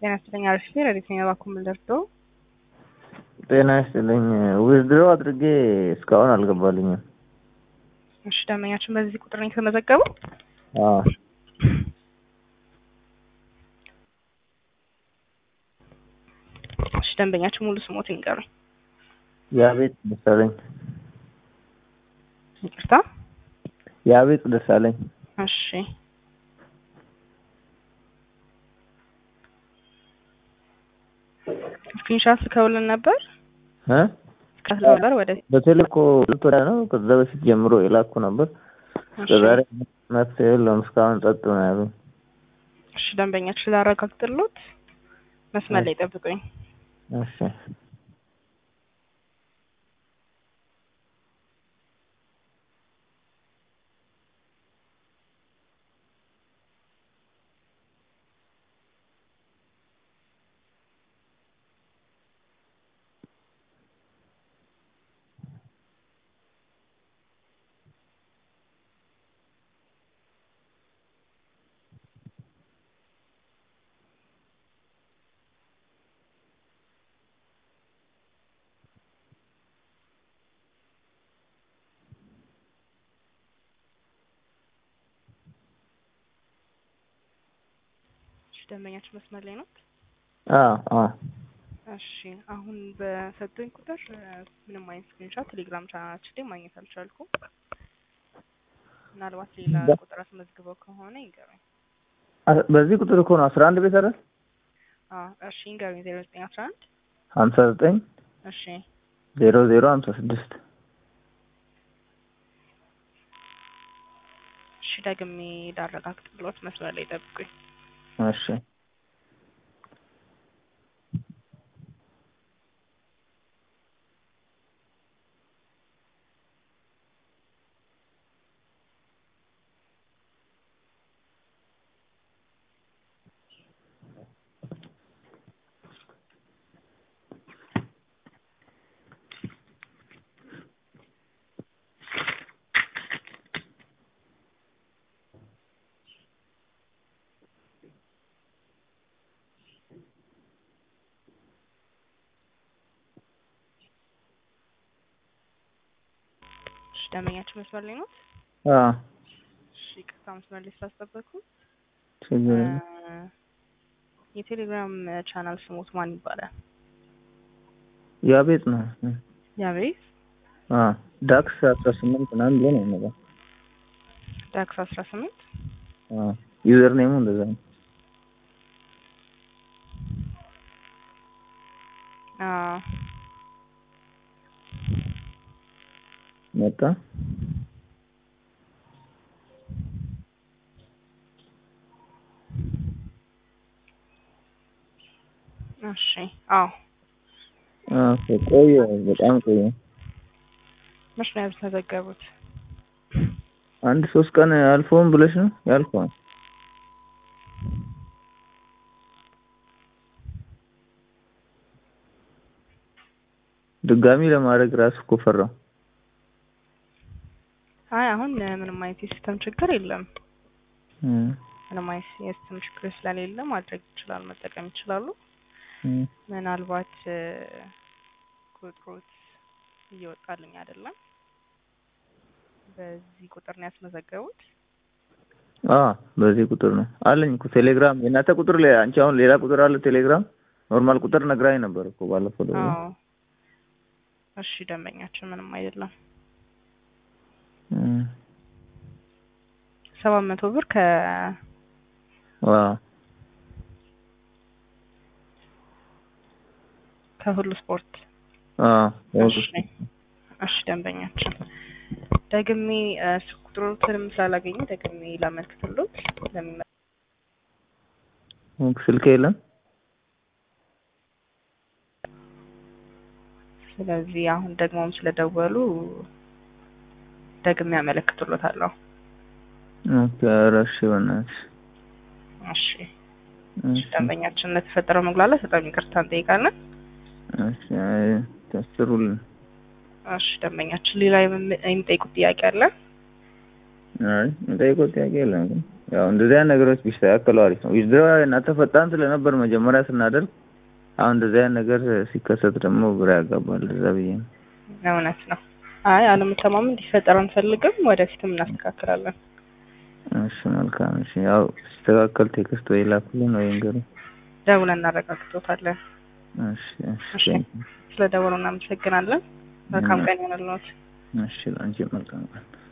ጤና ይስጥልኝ አሪፍ ነኝ። ረዲት ነኝ እባክዎ ምን ልርዳዎ? ጤና ይስጥልኝ ዊዝድሮ አድርጌ እስካሁን አልገባልኝም። እሺ ደንበኛችን በዚህ ቁጥር ነው የተመዘገበው? አዎ እሺ ደንበኛችን ሙሉ ስሞት ይንገሩኝ። የአቤት ደሳለኝ ይቅርታ። የአቤት ደሳለኝ እሺ ስክሪንሻት ልከውልን ነበር እ ከስለ ነበር ወደ በቴሌኮ ወዲያ ነው ከዛ በፊት ጀምሮ የላኩ ነበር። ዛሬ መፍትሄ የለውም እስካሁን ጸጥ ነው ያሉኝ። እሺ ደንበኛችን ላረጋግጥሎት መስመር ላይ ጠብቁኝ። እሺ እሺ ደንበኛችን መስመር ላይ ነው። አዎ አዎ እሺ አሁን በሰጡኝ ቁጥር እ ምንም አይነት ስክሪንሻት ቴሌግራም ቻናላችን ላይ ማግኘት አልቻልኩም። ምናልባት ሌላ ቁጥር አስመዝግበው ከሆነ ይንገሩኝ። አ- በዚህ ቁጥር እኮ ነው አስራ አንድ ቤት አይደል? አዎ እሺ ይንገሩኝ። ዜሮ ዘጠኝ አስራ አንድ ሀምሳ ዘጠኝ እሺ ዜሮ ዜሮ ሀምሳ ስድስት እሺ ደግሜ ላረጋግጥሎት መስመር ላይ ጠብቁኝ። እሺ እሺ ደንበኛችን መስመር ላይ ነው። አዎ እሺ ይቅርታ መስመር ላይ ስላስጠበቅኩ ችግር የለም። የቴሌግራም ቻናል ስሞት ማን ይባላል? የአቤት ነው። ያቤት አዎ ዳክስ አስራ ስምንት ምናምን ብሎ ነው የሚለው። ዳክስ አስራ ስምንት አዎ ዩዘር ኔሙ እንደዛ ነው። አዎ መጣ እሺ አዎ አዎ ቆየ በጣም ቆየ። መች ነው ያልተዘገቡት? አንድ ሶስት ቀን አልፎም ብለሽ ነው ያልፈዋል። ድጋሚ ለማድረግ ራሱ እኮ ፈራው። አይ አሁን ምንም አይነት የሲስተም ችግር የለም። እም፣ ምንም አይነት የሲስተም ችግር ስለሌለ ማድረግ ይችላል፣ መጠቀም ይችላሉ። እም። ምናልባት እ፣ ቁጥሮት እየወጣልኝ አይደለም። በዚህ ቁጥር ነው ያስመዘገቡት? አዎ በዚህ ቁጥር ነው አለኝ እኮ ቴሌግራም። የእናንተ ቁጥር ላይ አንቺ አሁን ሌላ ቁጥር አለ ቴሌግራም? ኖርማል ቁጥር ነግራኝ ነበር እኮ ባለፈው ደግሞ። አዎ እሺ ደንበኛችን ምንም አይደለም። እም፣ ሰባት መቶ ብር ከ አዎ ከሁሉ ስፖርት አዎ እሺ እሺ ደንበኛችን ደግሜ እ፣ ስልክ ቁጥሮትንም ስላላገኘ ደግሜ ላመልክትሎት ለሚመ ስልክ የለም። ስለዚህ አሁን ደግሞም ስለደወሉ ደግሜ ያመለክትሎታለሁ። ኦኬ ኧረ እሺ በእናትሽ እሺ እሺ ደንበኛችን ለተፈጠረው መጉላላት በጣም ይቅርታ እንጠይቃለን። እሺ አይ ታስሩልን። እሺ ደንበኛችን ሌላ የም- የሚጠይቁት ጥያቄ አለ? አይ የምጠይቀው ጥያቄ የለም ግን ያው እንደዚህ አይነት ነገሮች ቢስተካከሉ አሪፍ ነው። ዊዝድሮ እናንተ ፈጣን ስለነበር መጀመሪያ ስናደርግ፣ አሁን እንደዚህ አይነት ነገር ሲከሰት ደግሞ ግራ ያጋባል። እዛ ብዬ ነው። እውነት ነው። አይ አለመተማመን እንዲፈጠር አንፈልግም። ወደፊትም እናስተካክላለን። እሺ መልካም። እሺ ያው ሲስተካከል ቴክስት ወይ ላኩልን ወይ እንገሩ። ደውለን እናረጋግጦታለን። እሺ እሺ እሺ ስለ ደወሉ እናመሰግናለን። መልካም ቀን ይሆንልዎት። እሺ ለአንቺ መልካም ቀን